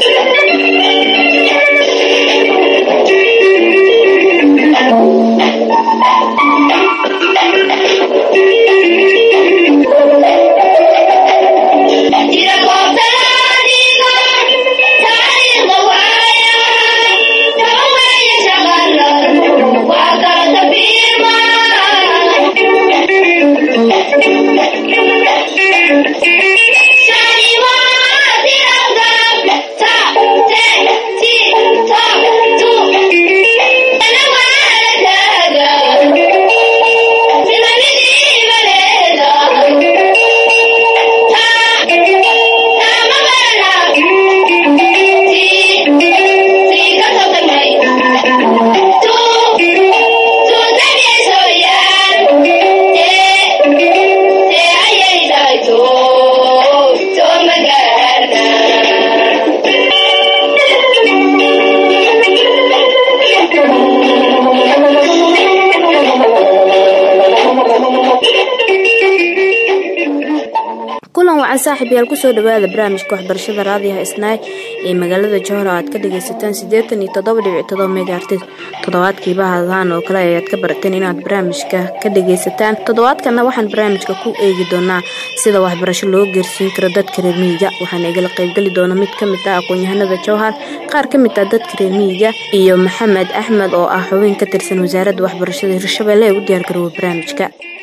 saaxiib yaal kusoo dhawaada barnaamijka waxbarashada raadiyaha isnaay ee magaalada johor oo aad ka dhagaysataan siddeetan iyo toddoba dhibic todoba megaartis toddobaadkiiba hadaan oo kale ayaad ka barateen inaad barnaamijka ka dhagaysataan toddobaadkana waxaan barnaamijka ku eegi doonaa sida waxbarasho loo geersiin karo dadka reer miyiga waxaana igala qaybgeli doona mid ka mid ah aqoon-yahanada jowhar qaar ka mid ah dadka reer miyiga iyo maxamed axmed oo ah xubin ka tirsan wasaaradda waxbarashada hirshabelle ee u diyaar garoowa barnaamijka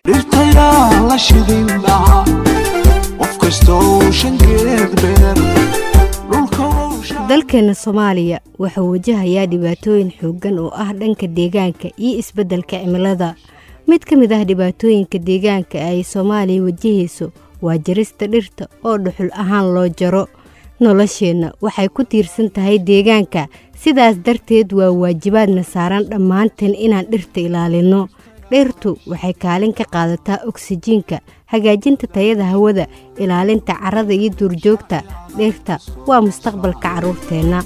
dalkeena soomaaliya wuxuu wajahayaa dhibaatooyin xooggan oo ah dhanka deegaanka iyo isbeddelka cimilada mid ka mid ah dhibaatooyinka deegaanka ay soomaaliya wajahayso waa jarista dhirta oo dhuxul ahaan loo jaro nolosheenna waxay ku tiirsan tahay deegaanka sidaas darteed waa waajibaadna saaran dhammaanteen inaan dhirta ilaalinno dhirtu waxay kaalin ka qaadataa oksijiinka hagaajinta tayada hawada ilaalinta carrada iyo duurjoogta dhirta waa mustaqbalka carruurteenna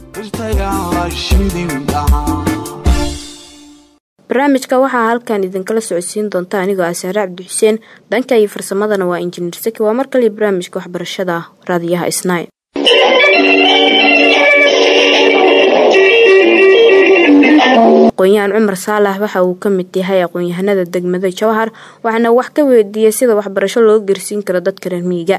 barnaamijka waxaa halkan idinkala socodsiin doonta anigoo ah saare cabdi xuseen dhanka iyo farsamadana waa injineer saki waa mar kaliya barnaamijka waxbarashada raadiyaha isnaay aqoon-yahan cumar saalax waxa uu ka mid yahay aqoon-yahanada degmada jowhar waxaana wax ka weydiiyey sida waxbarasho loo gersiin karo dadka reer miyiga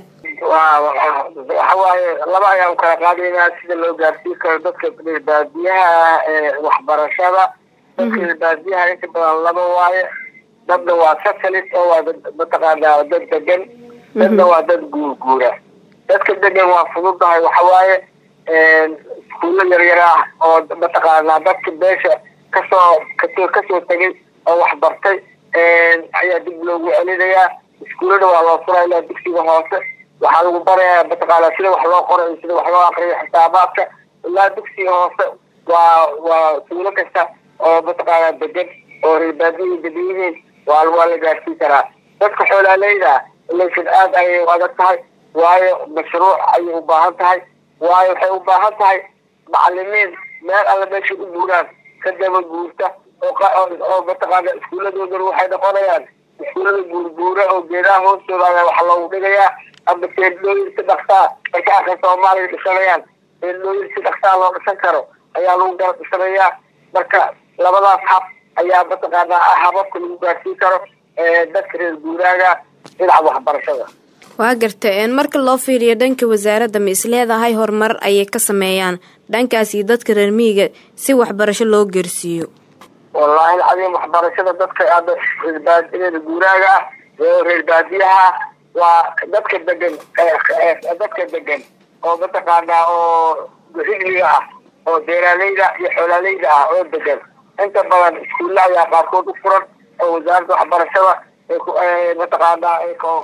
waxawaaye laba ayaan kala qaadaynaa sida loo gaarsiin karo dadka baadiyaha ee waxbarashada dadka baadiyaha inta badan laba waaye dadna waa satelit oo waa mataqaanaa dad degan dadna waa dad guurguura dadka degan waa fududahay waxawaaye iskuulo yaryar ah oo mataqaanaa dadka beesha kasoo kasoo kasoo tegay oo waxbartay ayaa dib loogu celinayaa iskuullada waa loo furaa ilaa dugsiga hoose waxaa lagu barayaa mataqaanaa sida wax loo qorayo sida wax loo aqriyo xisaabaadka ilaa dugsiga hoose waa waa tuulo kasta oo mataqaanaa degan oo reerbaadiyi degan yihiin waa waa la gaarsiin karaa dadka xoolaaleyda ilaysan aad ayay u adag tahay waayo mashruuc ayay u baahan tahay waayo waxay u baahan tahay macalimiin meel alla meesha u guuraan ka daba guurta oo mataqaana iskuulladoodana waxay noqonayaan iskuullada guurguura oo geedaha hoostooda ayaa waxa loogu dhigayaa ama teedlooyin si dhaksaa marka aka soomaaliya dhisanayaan teedlooyin si dhaksaa loo dhisan karo ayaa lagu gara dhisanayaa marka labadaas hab ayaa mataqaanaa ah hababka lagu gaarsiin karo dadka reer guuraaga dhinaca waxbarashada waa garta marka loo fiiriyo dhanka wasaaradda ma isleedahay horumar ayay ka sameeyaan dhankaas iyo dadka reer miyiga si waxbarasho loo geersiiyo wallaahi alcadiim waxbarashada dadka reer guuraaga ah ee reer baadiyaha waa dadka degan dadka degan oo mataqaanaa oo rigliga ah oo beeraaleyda iyo xoolaaleyda ah oo degan inta badan iskuulla ayaa qaarkood u furan oo wasaaradda waxbarashada mataqaanaa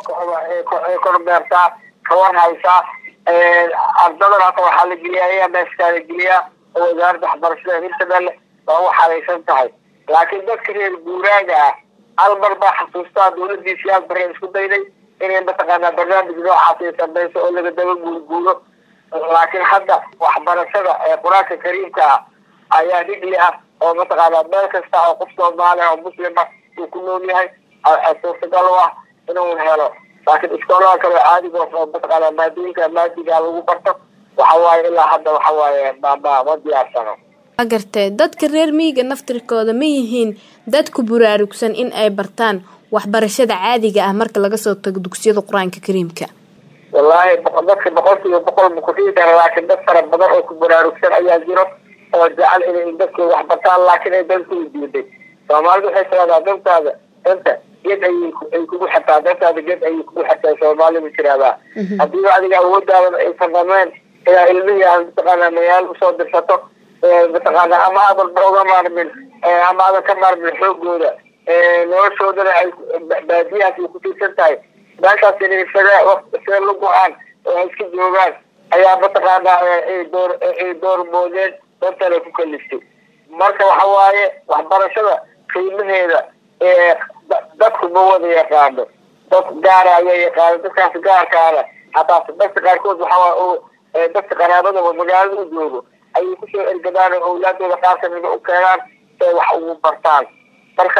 ay kormeertaa kawar haysaa ardadan hata waxaa la geliyaa ayaa meeskaa la geliyaa oo wasaaradda waxbarashada hirshabelle waa u xaraysan tahay laakiin dadka reer guuraaga ah hal mar baa xasuustaa dawladiisi aad bareen isku dayday inay mataqaanaa barnaamij noocaas ay samayso oo laga daba guurguuro laakiin hadda waxbarashada ee qur-aanka kariimka ah ayaa rigli ah oo mataqaanaa meel kasta oo qof soomaaliya oo muslima uu ku nool yahay suurtagal u ah inuu helo laakiin iskoolaha kale caadiga oo mataqaanaa maadooyinka maadiga lagu barto waxa waaye ilaa hadda waxa waaye mama ma diyaarsano waa gartee dadka reer miyiga naftirkooda ma yihiin dad ku buraarugsan in ay bartaan waxbarashada caadiga ah marka laga soo tago dugsiyada qur-aanka kariimka wallaahi dadka boqolkiiba boqol ma kusii dara laakiin dad fara badan oo ku baraarugsan ayaa jiro oo jecel inay dadkooda wax bartaan laakiin ay dantooda diiday soomaalidu waxay tiraahdaa dantaada danta geed ayay ay kugu xirtaa dantaada geed ayay kugu xirtaa soomaalidu tiraahdaa haddii adiga awoodaadan aysan dhameen ilaa ilmihii aan mataqaanaa magaalo usoo dirsato mataqaanaa ama aadan ba uga maarmin ama aadan ka maarmin xoogooda noloshoodana ay baadiyahaas ay ku tiirsan tahay meeshaas inay isaga isaga la go-aan oo ay iska joogaan ayaa mataqaanaa ay door ay doormoodeen dantana ku kaliftay marka waxa waaye waxbarashada qiimaheeda dadku ma wada yaqaano dad gaara ayaa yaqaano dadkaas gaarkaana hataa dadka qaarkood waxaa dadka qaraabadaba magaalada u joogo ayay kusoo ergadaan oo awlaadooda qaar kamida u keenaan say wax ugu bartaan marka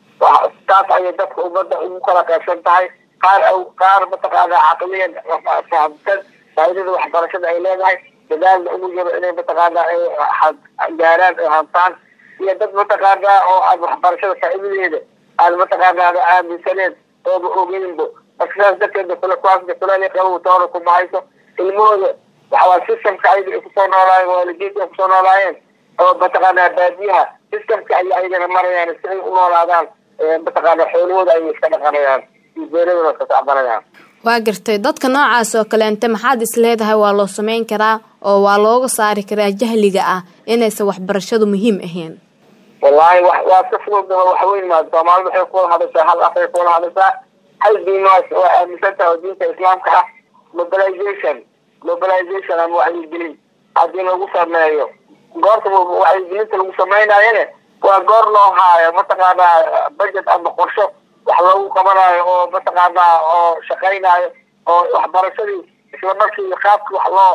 taas ayay dadka ummadda ugu kala qaybsan tahay qaar qaar mataqaanaa caqliyan fahamsan faaidada waxbarashada ay leedahay dadaalna ugu jiro inay mataqaanaa ay gaaraan oo hantaan iyo dad mataqaanaa oo aan waxbarashada faa'idadeeda aan mataqaanaa aaminsaneen ooba ogeynbo marka sidaas darteeda kule kuwaasna kuleel qabow toona kuma hayso ilmahooda waxawaa systemka ayaga ay kusoo noolaayeen waalidiinta ay kusoo noolaayeen oo mataqaanaa baadiyaha systemka ay ayagana marayaan si ay u noolaadaan mataqaanaa xoolahooda ayay iska dhaqanayaan iyo beeradooda iska tacbanayaan waa gartay dadka noocaas oo kaleente maxaad is leedahay waa loo sameyn karaa oo waa looga saari karaa jahliga ah inaysan waxbarashadu muhiim ahayn wallaahi wa waa iska fududaba wax weyn maa soomaalida waxay kuwada hadashaa hal afay kuwada hadashaa hal diimaas waa aaminsan tahay oo diinta islaamka ah mobilization mobilization ama wacyigelin haddii lagu sameeyo goorta wacyigelinta lagu sameynayone waa goor loo haayo mataqaanaa budget ama qorsho wax loogu qabanayo oo mataqaanaa oo shaqaynayo oo waxbarashadii isla markii qaabki wax loo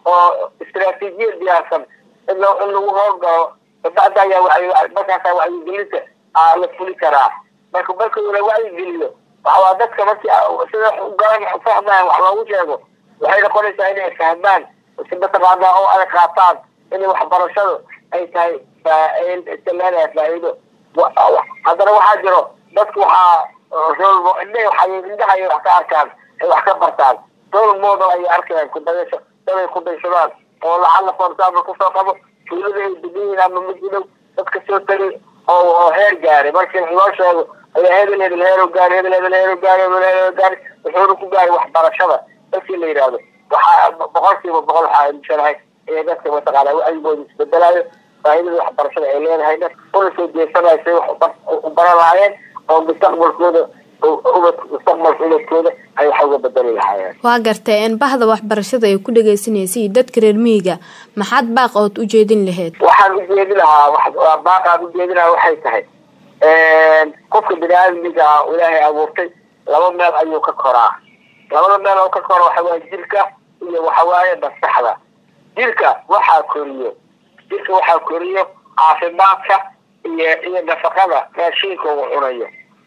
oo istraatiijiyad diyaarsan in loo in lagu howlgalo bacda ayaa markaasa wacyigelinta la fuli karaa marka marka la wacyigeliyo waxawaa dadka markii sida garan fahmayan wax loogu sheego waxay noqonaysaa inay fahmaan si mataqaanaa oo ay qaataan inay waxbarashadu ay tahay leedahay faa'iido haddana waxaa jiro dadku waxaa rol indhaha indhaha ay wax ka arkaan ay wax ka bartaan role model ayay arkayaan kudayasho daday ku daysadaan oo lacala for example kasoo qabo tuulada ay degan yihiin ama majidow dadka soo tagay oo oo heer gaaray markii loo sheego ayaa hebel hebel heero gaari hebel hebel heero gaari hebel heero gaari wuxuuna ku gaaray waxbarashada dadkii la yidhaahdo waxaa boqolkiiba boqol waxaa aaminsanahay inay dadka mataqaanaa wacyigooda isbedelayo faa'iidada waxbarashada ay leedahay dad una soo jeesanayo say wax u baran lahaayeen oo mustaqbalkooda ubad mustaqbalka ubadkooda ay wax uga bedeli lahaayeen waa gartay in bahda waxbarashada ay ku dhagaysanaysay dadka reer miyiga maxaad baaq ood u jeedin lahayd waxaan u jeedi lahaa baaqaan u jeedi lahaa waxay tahay qofka bini aadamiga ah ilaahay abuurtay laba meel ayuu ka koraa labada meel oo ka kora waxa waaye jirka iyo waxawaaye maskaxda jirka waxaa koriyo jirka waxaa koriyo caafimaadka iyo iyo nafaqada raashiinka uu cunayo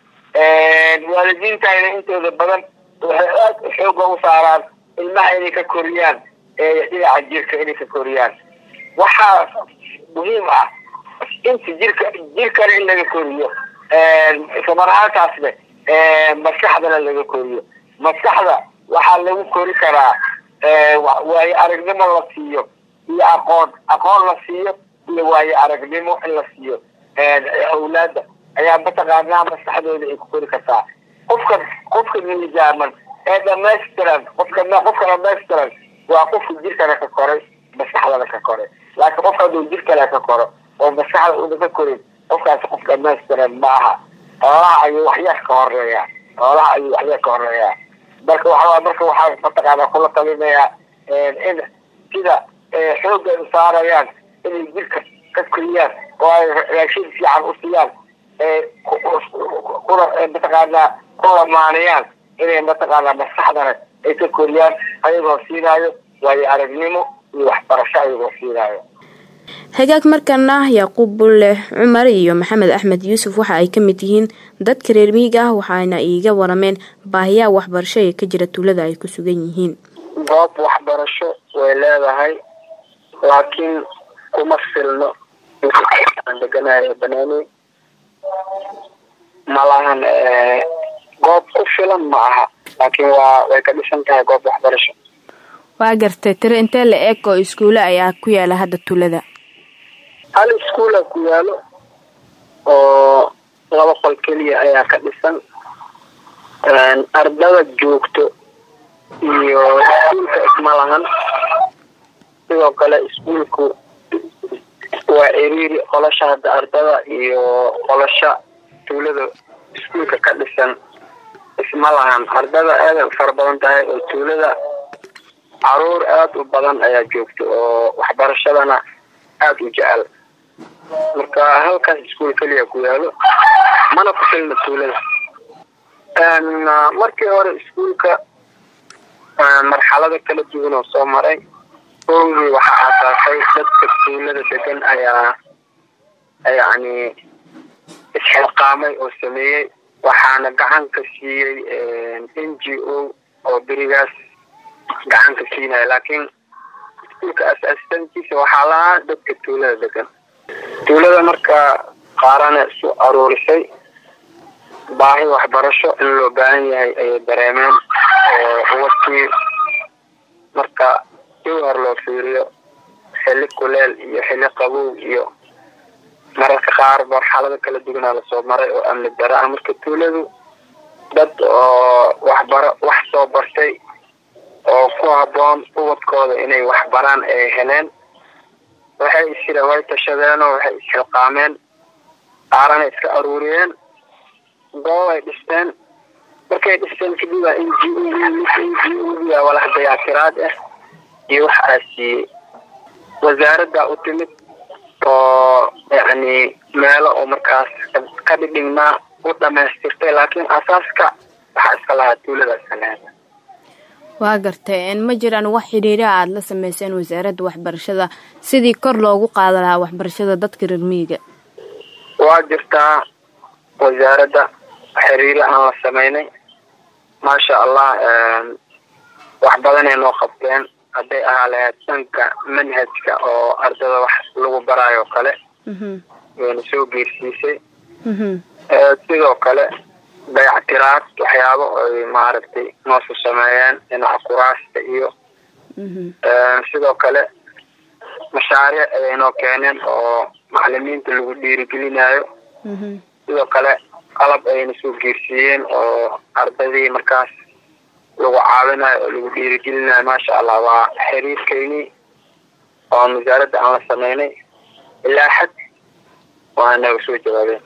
waalidiintayna intooda badan waxay aad xooga u saaraan ilmaha inay ka koriyaan dhinaca jirka inay ka koriyaan waxaa muhiim ah inta jirka jirkana in laga koriyo islamar ahaantaasne maskaxdana laga koriyo maskaxda waxaa lagu kori karaa waayo aragnimo la siiyo iyo aqoon aqoon la siiyo iyo waayo aragnimo in la siiyo awlaada ayaa mataqaanaa maskaxdooda ay ku kori kartaa qofka qofka miisaaman ee dhamaystiran qofka qofka dhamaystiran waa qofka jirkana ka koray maskaxdana ka koray laakiin qofka hadduu jirkana ka koro oo maskaxda una ka korin qofkaasi qof dhamaystiran ma aha xoolaha ayuu waxyar ka horeeyaa xoolaha ayuu waxyar ka horeeyaa marka waxaa marka waxaa mataqaanaa kula talinayaa in sida xoogga ay saarayaan inay jirka ka koriyaan oo ay raashin fiican u siiyaan kuna mataqaanaa ku lamaanayaan inay mataqaanaa maskaxdana ay ka koriyaan ayagoo siinaayo waayo aragnimo iyo waxbarasho ayagoo siinaayo hagaag markana yaaquub bulle cumar iyo maxamed axmed yuusuf waxa ay ka mid yihiin dadka reer miyiga ah waxaana iiga warameen baahiyaha waxbarasho ee ka jira tuulada ay ku sugan yihiin goob waxbarasho way leedahay laakiin kuma filno aan deganayo banaani malahan goob ku filan ma aha laakiin waa way ka dhisan tahay goob waxbarasho waa gartay tiro intee la eeg oo iskuule ayaa ku yaala hadda tulada hal iskuula ku yaalo oo laba qol keliya ayaa ka dhisan ardada joogto iyo iskuulka isma lahan sidoo kale iskuulku waa ciriiri qolasha hadda ardada iyo qolasha tuulada iskuulka ka dhisan isma lahan ardada aada fara badan tahay oo tuulada caruur aada u badan ayaa joogto oo waxbarashadana aada u jecel marka halkaas iskuul keliya ku yaalo mana ku filna tuulada markii hore iskuulka marxalado kala duwan oo soo maray oogii waxaa aasaasay dadka tuulada degan ayaa yacni isxilqaamay oo sameeyey waxaana gacan ka siiyey n g o oo berigaas gacan ka siinaya laakiin iskuulka asaasitankiisa waxaa lahaa dadka tuulada degan tuulada marka qaarana isu aruurisay baahi waxbarasho in loo baahan yahay ayay dareemeen oo wakii marka jawhar loo fiiriyo xilli kuleel iyo xilli qabow iyo mararka qaar marxalado kala duwanaa lasoo maray oo amni dara ah marka tuuladu dad oo waxbaro wax soo bartay oo ku habboon ubadkooda inay waxbaraan ay heleen waxay isira way tashadeenoo waxay isxilqaameen qaarana iska aruuriyeen goob ay dhisteen markay dhisteen kadib waa n g n g oga walax dayaatiraad ah iyo wax aa siiyey wasaaradda u timid oo yacni meelo oo markaas ka dhidhignaa u dhamaystirtay laakiin asaaska waxaa iska lahaa tuulada iska leeda waa gartay ma jiraan wax xidhiira aada la sameyseen wasaaradda waxbarashada sidii kor loogu qaada lahaa waxbarashada dadka reer miyiga waa jirtaa wasaaradda xiriiro aan la sameynay maasha allah wax badanay noo qabteen hadday ahaa lahayd dhanka manhajka oo ardada wax lagu baraayo o kale wayna soo geersiisay sidoo kale dayactiraad waxyaabo ay maaragtay noosu sameeyeen dhinaca kuraasta iyo sidoo kale mashaariic ayay noo keeneen oo macalimiinta lagu dhiirigelinayo sidoo kale qalab ayayna soo geersiiyeen oo ardadii markaas lagu caawinayo oo lagu dhiirigelinayo maasha allah waa xiriirkeynii oon wasaaradda aan la sameynay ilaa xad waa naga soo jawaabeen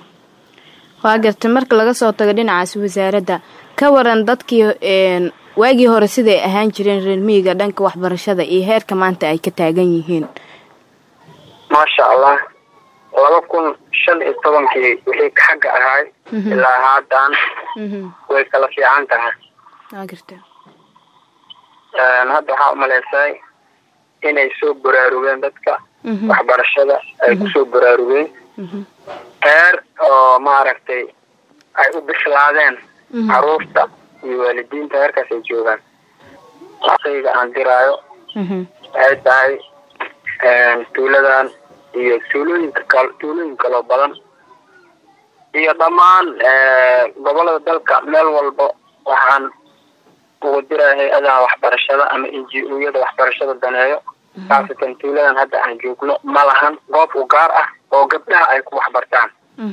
waa gartay marka laga soo tago dhinacaas wasaaradda ka waran dadkii waagii hore siday ahaan jireen reer miyiga dhanka waxbarashada iyo heerka maanta ay ka taagan yihiin maasha allah laba kun shan iyo tobankii wixii xagga ahaay ilaa haatan way kala fiican tahay waa garta hadda waxaa umaleysay inay soo baraarugeen dadka waxbarashada ay kusoo baraarugeen heer oo maaragtay ay u bislaadeen caruurta iyo waalidiinta heerkaas ay joogaan ayga aan diraayo waxay tahay tuuladan iyo tuulooyinka kal tuulooyin kaloo badan iyo dhammaan gobolada dalka meel walba waxaan ugu diraya hay-adaha waxbarashada ama n g o-yada waxbarashada daneeyo khaasatan tuuladan hadda aan joogno ma lahan goob u gaar ah oo gabdhaha ay ku waxbartaan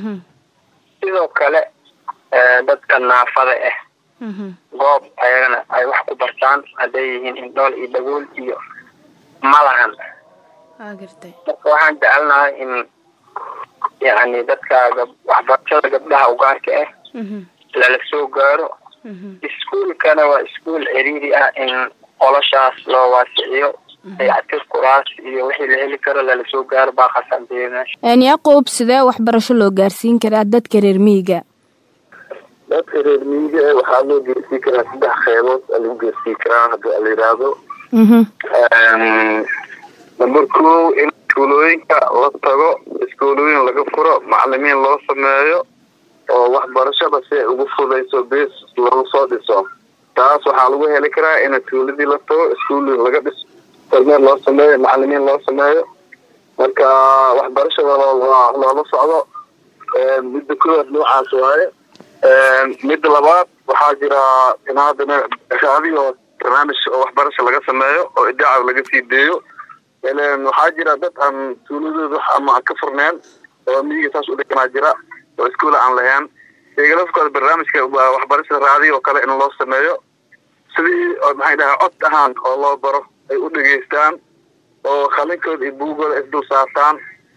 sidoo kale dadka naafada ah goob ayagana ay wax ku bartaan hadday yihiin indhool iyo dhagool iyo ma lahan marka waxaan jecelnahay in yacni dadka waxbarashada gabdhaha ugaarka ah lala soo gaaro iskuolkana waa iskuol ciriiri ah in qoloshaas loo waasiciyo dayactir kuraas iyo wixii la heli karo lala soo gaaro baa khasanteeya meesha yaqoob sidee waxbarasho loo gaarsiin karaa dadka reer miyiga dadka reer miyiga waxaa loo geersii karaa saddex qeybood aa lagu geersii karaa hadii la yidhaahdo number ko in iskuulooyinka la tago iskuulooyin laga furo macalimiin loo sameeyo oo waxbarashada si ay ugu fudayso bes lagu soo dhiso taas waxaa lagu lagu heli karaa in tuuladii la tago iskuul laga dhiso kormeer loo sameeyo macalimiin loo sameeyo marka waxbarashada loola socdo midda koowaad noocaas waaye midda labaad waxaa jira in haddana raadiyo barnaamij oo waxbarasha laga sameeyo oo idaaca laga sii deeyo waxaa jira dad aan tuuladooda ama ka furneen oo miyiga saas u dhiganaa jira oo iskuol aan lahayn iyaga lafkooda barnaamijka waxbarashada raadiyo oo kale in loo sameeyo sidii maxay dhahaa cod ahaan oo loo baro ay u dhegeystaan oo khalinkooda iyo buugooda isdul saartaan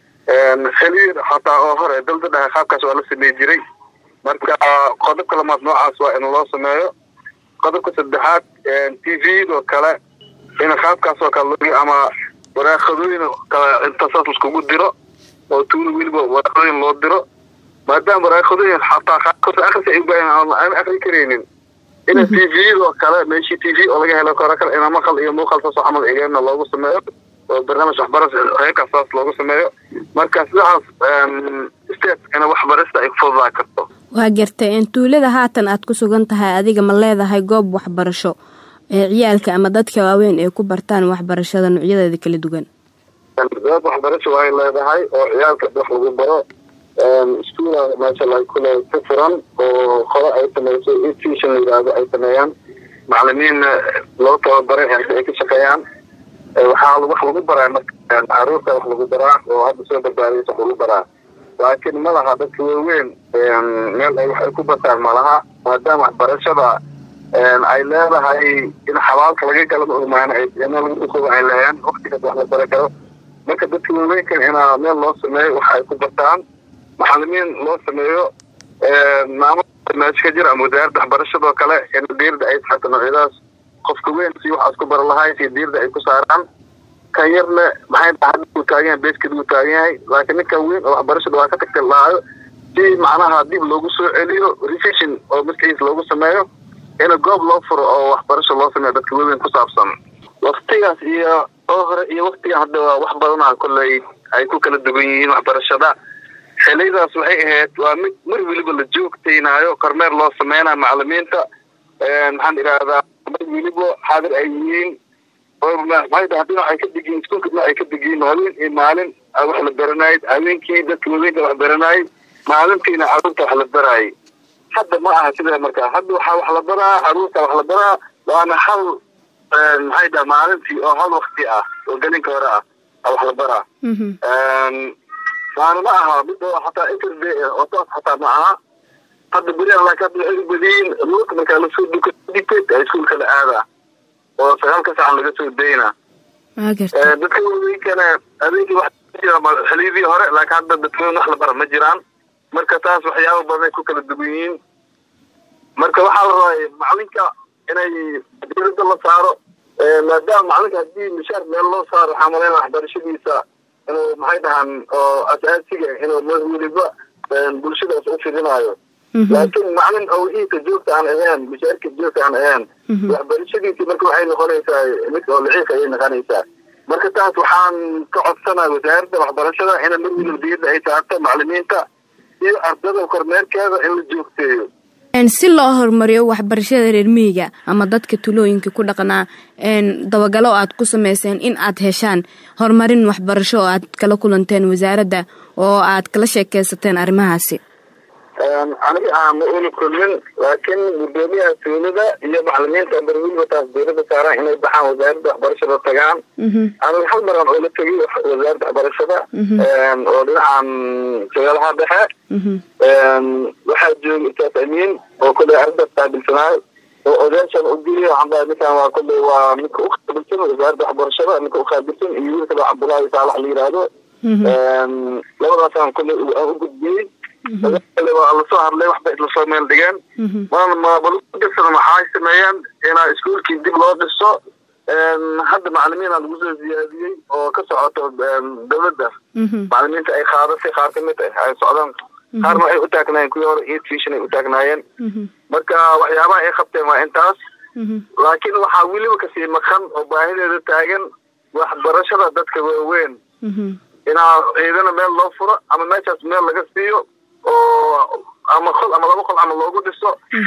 xiliir xataa oo hore dalda dhaha qaabkaas waa la samey jiray marka qodobka lamaad noocaas waa in loo sameeyo qodobka saddexaad t v-do kale in qaabkaas oo kale loo ama waraaqadooyin kale inta saas laiskugu diro oo tuula weliba waraaqadooyin loo diro maadaama waraaqadooyin xataa qaabkaas akris ay ubaahan aan akri karaynin in t v-do kale meeshii t v oo laga helo karo kale in maqal iyo muuqal saas oo camal egeena loogu sameeyo oo barnaamij waxbarasha heerkaas saas loogu sameeyo marka sidaas state ina waxbarashada ay kufududaa karto waa gartay tuulada haatan aad ku sugan tahay adiga ma leedahay goob waxbarasho ee ciyaalka ama dadka waaweyn ay ku bartaan waxbarashada noocyadeeda kala duwan goob waxbarasho waay leedahay oo ciyaalka wax lagu baro iskuula maashala kule ku furan oo hore ay sameyso institution la yidhaahdo ay sameeyaan macalimiinna loo tababaray ay ka shaqeeyaan waxaa wax lagu baraa marka caruurta wax lagu baraa oo hadda soo barbaadaysa wax lagu baraa laakiin ma laha dadka waaweyn meel ay wax ay ku bartaan malaha maadaama waxbarashada ay leedahay in xabaalka laga gala maomaan laga ay leeyaan waktigaas wax la bari karo marka dadka waaweynkan inaa meel loo sameeyo wax ay ku bartaan macalimiin loo sameeyo maamul meesha ka jira ama wasaaradda waxbarashadoo kale in diirda ay saxato noocyadaas qofka weyn si waxaas ku bara lahay si diirda ay ku saaraan kan yarna maxay uu taagan yahay beesked uu taagan yahay laakiin ninkan weyn oo waxbarashada waa ka tagta lahaayo si macnaha dib loogu soo celiyo revision oo maskiis loogu sameeyo in goob loo furo oo waxbarasho loo sameeyo dadka waaweyn ku saabsan waktigaas iyo oo hore iyo waktigan hadda waa wax badanaa kolley ay ku kala duwan yihiin waxbarashada xiliyadaas waxay ahayd waa mid mar weliba la joogtaynaayo kormeer loo sameynayo macalimiinta maxaan idhaahdaa mar weliba xaadir ay yihiin maxay haddii waxay ka degiin iskuulka dhinac ay ka degiin habeen iyo maalin wax la baranayd habeenkii dadka waaweynka wax baranaayay maalintiina caruurta wax la baraayay hadda ma aha sida markaa hadda waxaa wax la baraa caruurta wax la baraa waana hal maxay dhaha maalintii oo hal wakti ah oo gelinka hore ah wax la baraa waana ma aha mid oo xataa interday oo toos xataa ma aha hadda beriyaha laakiin hadda waxay u badiyin ruurka markaa lasoo duka dictate ee iskuulka la aadaa oo sagaalka sacan laga soo dayna dadka waaweykana adeegii wax jira xiliyadii hore laakiin hadda dadkaweyn wax la bara ma jiraan marka taas waxyaaba badan ay ku kala duwan yihiin marka waxaa la rabay macalinka inay diirada la saaro maadaama macalinka haddii mishaar meel loo saaro waxaa malayna waxbarashadiisa inuu maxay dhahaan oo asaasiga inuu weliba bulshadaas u fidinaayo laakiin macalin awhiisa joogta aan ahayn mishaarka joogta aan ahayn waxbarashadiisii marka waxay noqonaysaa mid oo liciif ayay noqonaysaa marka taas waxaan ka codsanaa wasaaradda waxbarashada ina mar weliba diirda ay saarto macalimiinta iyo ardada kormeerkeeda in la joogteeyo si loo horumariyo waxbarashada reer miyiga ama dadka tulooyinka ku dhaqnaa dabagalo aad ku sameyseen in aad heshaan horumarin waxbarasho oo aad kala kulanteen wasaaradda oo aad kala sheekeysateen arrimahaasi aniga aan ma uli kulmin laakiin gudoomiyaha tuulada iyo macalimiinta bar weliba taas diirada saaraan inay baxaan wasaaradda waxbarashada tagaan aniga hal maraan oola tegay wasaaradda waxbarashada oo dhinacan jagaalaha dhexe waxaa jooga ustaas amiin oo kolley arrintaas qaabilsanaayo oo odaashan u geliya waxaan dhahay ninkan waa kolley waa ninka u qaabilsan wasaaradda waxbarashada ninka u qaabilsan iyo wiilka baa cabdullaahi saalax la yiraahdo labadaasaan kolley aan u gudbiyey waa lasoo hadlay waxba islasoo meel dhigeen mabalgasana maxay sameeyeen inaa iskuolkii dib loo dhiso hadda macalimiina lagu soo ziyaadiyey oo ka socoto dawladda macalimiinta ay qaadasay qaar kamid ay socdaan qaarna ay u taagnaayeen kuwii hore iyo tuition ay u taagnaayeen marka waxyaabaha ay qabteen waa intaas laakiin waxaa weliba kasii maqan oo baahideeda taagan waxbarashada dadka waaweyn inaa ciidana meel loo furo ama meeshaas meel laga siiyo oo ama qol ama laba qol ama loogu dhiso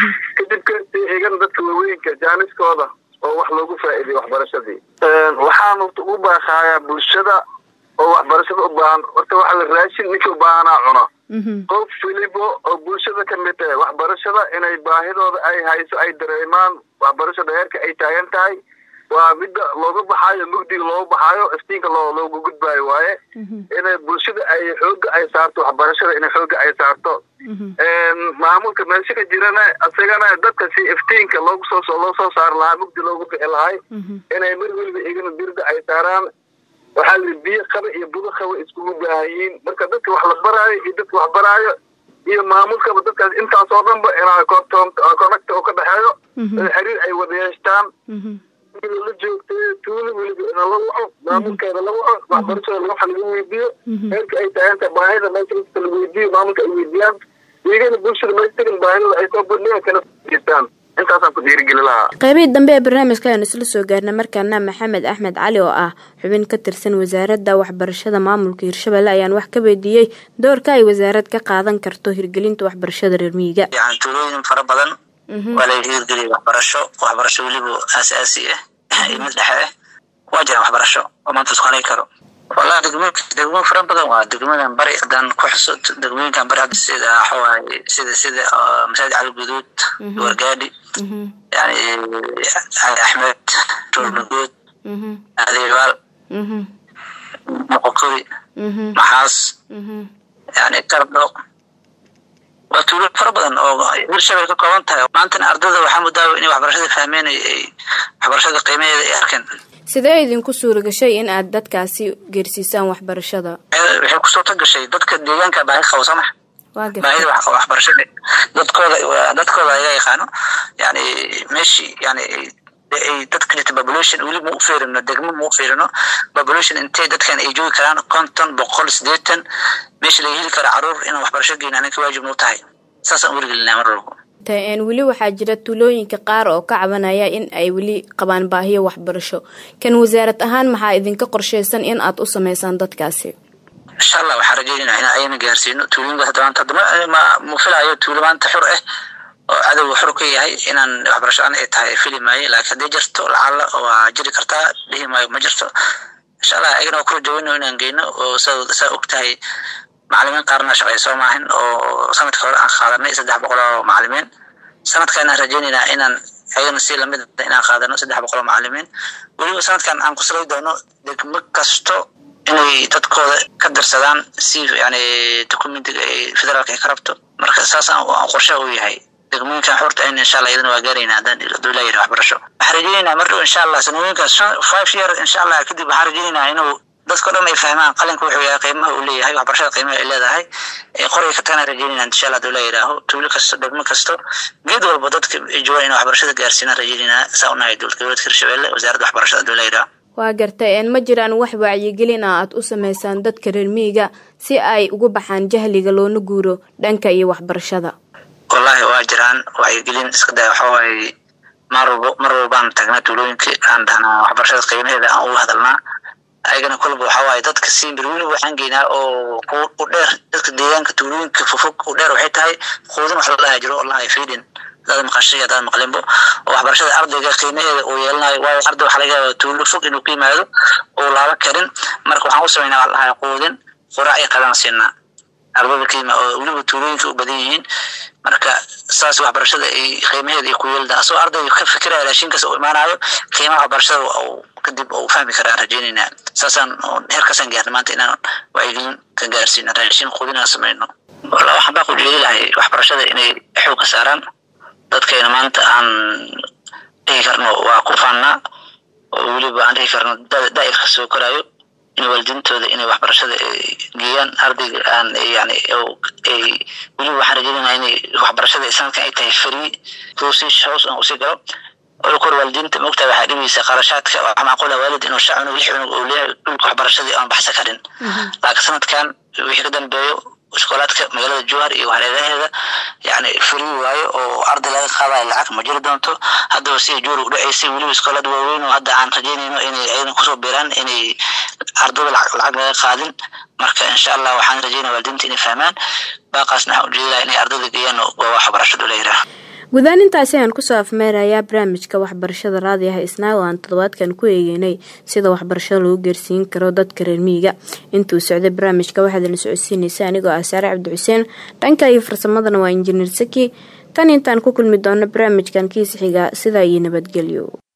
dib ka eegan dadka waaweynka jaaniskooda oo wax loogu faa'iiday waxbarashadii waxaan ugu baaqayaa bulshada oo waxbarashada u baahan horta waxa la raashin ninka u baahanaa cuno qof weliba oo bulshada ka mid tahay waxbarashada inay baahidooda ay hayso ay dareemaan waxbarashada heerka ay taagan tahay waa midda looga baxaayo mugdiga looga baxaayo iftiinka loo looga gudbaayo waaye inay bulshada ay xooga ay saarto waxbarashada inay xooga ay saarto maamulka meesha ka jirana isagana dadka si iftiinka loogu soo loo soo saari lahaa mugdi loogu bixi lahay inay mar weliba igana dirda ay saaraan waxaa la biyo qaba iyo budo qaba iskugu baahanyiin marka dadka wax la baraayo iyo dadka wax baraayo iyo maamulkaba dadkaas intaas oo dhanba inaa connecta oo ka dhexeeyo xiriir ay wada yeeshtaan la joogtay tuulo weliba ina la waco maamulkeeda la waco waxbarashada waxa laga weydiiyo heerka ay taaganta baahida meesha la weydiiyo maamulka ay weydiiyaan iyagana bulshada meestagan baahidada ay soo bandhigaan kana jeestaan intaasaan ku dhiirigeli lahaa qaybihii dambe ee barnaamijka ayaan isla soo gaarnay markaana maxamed axmed cali oo ah xubin ka tirsan wasaaradda waxbarashada maamulka hirshabelle ayaan wax ka weydiiyey doorka ay wasaarad ka qaadan karto hirgelinta waxbarashada reer miyiga yani tuulooyin fara badan waa laga hirgeliyay waxbarasho waxbarasho weliba aasaasi ah iyo mid dhexe ah waa jiraan waxbarasho oo maanta isku halay karo wallahi degmooyinka degmooyin fara badan waa degmadan bari haddaan ku xuso degmooyinkan bari hadda sida waxawaaye sida sida masaajid cali guduud wargaadhi yani cali axmed roornagood adeebaal moqokori maxaas yani kardho waa tuulo fara badan oo hirshabel ka kooban tahay maantana ardada waxaa mudaawa inay waxbarashada fahmeen ay waxbarashada qiimaheeda ay arkeen sidee idinku suura gashay in aad dadkaasi geersiisaan waxbarashada waxay kusoo ta gashay dadka deegaanka baahi qabo soo max baahida waxbarashada dadkooda dadkooda ayaga yaqaano yani meeshii yani ay dadka jirta population weli ma u fiirino degmo ma u fiirino population intay dadkan ay joogi karaan konton boqol sideetan meesha laga heli karo caruur inaan waxbarasho geyna ninka waajib nuu tahay saasaan werigelinaa mar walbo weli waxaa jira tuulooyinka qaar oo ka cabanaya in ay weli qabaan baahiyo waxbarasho kan wasaarad ahaan maxaa idinka qorshaysan in aad u sameysaan dadkaasi insha allah waxaan rajeynayna in ayna gaarsiino tuulooyinkaas hadda maanta ma ma filayo tuulo maanta xur ah oo cadowga xur ka yahay inaan waxbarasho aan ay tahay fili maayo laakiin haddii jirto lacala waa jiri kartaa dhihi maayo ma jirto insha allah ayagana waa kula jaweyno inaan geyno oo saa og tahay macalimiin qaarna shaqeyso maahin oo sanadka hore aan qaadanay saddex boqol oo macalimiin sanadkan aan rajeynaynaa inaan ayagana si lamid inaan qaadano saddex boqol oo macalimiin weliba sanadkan aan ku salay doono degmo kasto inay dadkooda ka dirsadaan si yani documentiga ay federaalka ay ka rabto marka saasaan qorshaha u yahay degmooyinkan xurta ayna insha allah iyadana waa gaarayna haddaan dowlaa yidhi waxbarasho waxaan rajeynaynaa mar dhow insha allah sanooyinkaas five year insha allah kadib waxaan rajeynaynaa inuu dadka dhan ay fahmaan qalinka wuxuu yahay qiimaha uu leeyahay waxbarashada qiimaha ay leedahay qoray ka tagana rajeynayna insha allah dowla yidhaaho tuulo kasto degmo kasto geed walba dadka ay joogaan in waxbarashada gaarsiina rajeynayna saa unahay dowlad goboleedka hirshabelle wasaaradda waxbarashada dowla yidhaaho waa gartay een ma jiraan wax wacyigelin ah aad u sameysaan dadka reer miyiga si ay ugu baxaan jahliga loona guuro dhanka iyo waxbarashada wallahi waa jiraan wacyigelin iska daa waxa waaye mar walba mar walbaan tagnaa tuulooyinka aan dhahnaa waxbarashada qiimaheeda aan uga hadalnaa ayagana kolba waxa waaye dadka simbir weli waxaan geynaa oo u dheer dadka deegaanka tuulooyinka fofog u dheer waxay tahay quudin wax la dhaha jiro allahi feedin hadaad maqashay hadaad maqlinbo oo waxbarashada ardayga qiimaheeda uu yeelanayo waayo arday waxa laga yaaba tuulo fog inuu ku yimaado uu laaba karin marka waxaan u samaynaa waxa dhahay quudin quraac iyo qadaan siinaa ardada qiima oo weliba tuulooyinka u badan yihiin marka saas waxbarashada ay qiimaheeda ay ku yeelda asoo ardayga ka fikiraya raashinkaas uu imaanayo qiimaha waxbarashada kadib uu fahmi karaa rajeynaynaa saasaan heerkaasaan gaarna maanta inaan wacyigelin ka gaarsiino raashin quudinaan samayno walla waxaan baa ku jeedi lahay waxbarashada inay xoog ka saaraan dadkayna maanta aan dhihi karno waa ku faannaa oo weliba aan dhihi karno daa'irka soo koraayo in waalidiintooda inay waxbarashada geeyaan ardayga aan yani ay weliba waxaan rajeynayna inay waxbarashada sanadkan ay tahay free hoosish hoos aan usii galo oo kor waalidiinta mogtaa waxaa dhibaysa qarashaadka waxaa macquula waalid inuu shan cunug lix cunug uu leeyahay dhulka waxbarashadii aan baxsa karin laakiin sanadkan wixii ka dambeeyo iskoolaadka magaalada jowhar iyo hareeraheeda yani free waayo oo arday laga qaadayo lacag ma jiri doonto haddaba sida juuri u dhaceysay weliba iskoolaad waaweyn oo hadda aan rajeynayno inay ayadan kusoo biiraan inay ardayda lacag laga qaadin marka insha allah waxaan rajeynaya waalidiinta inay fahmaan baaqaasna waxaan ujeedi laha inay ardayda geeyaan waa waxbarashadu la yidhaah guudaan intaasi ayaan kusoo afmeerayaa barnaamijka waxbarashada raadiyaha isnaa oo aan toddobaadkan ku eegeynay sida waxbarashada lagu geersiin karo dadka reer miyiga intuu socday barnaamijka waxaadna socodsiinaysa anigoo ah saare cabdi xuseen dhanka iyo farsamadana waa injineer saki tan intaan ku kulmi doono barnaamijkan kiisa xiga sidaa iyo nabadgelyo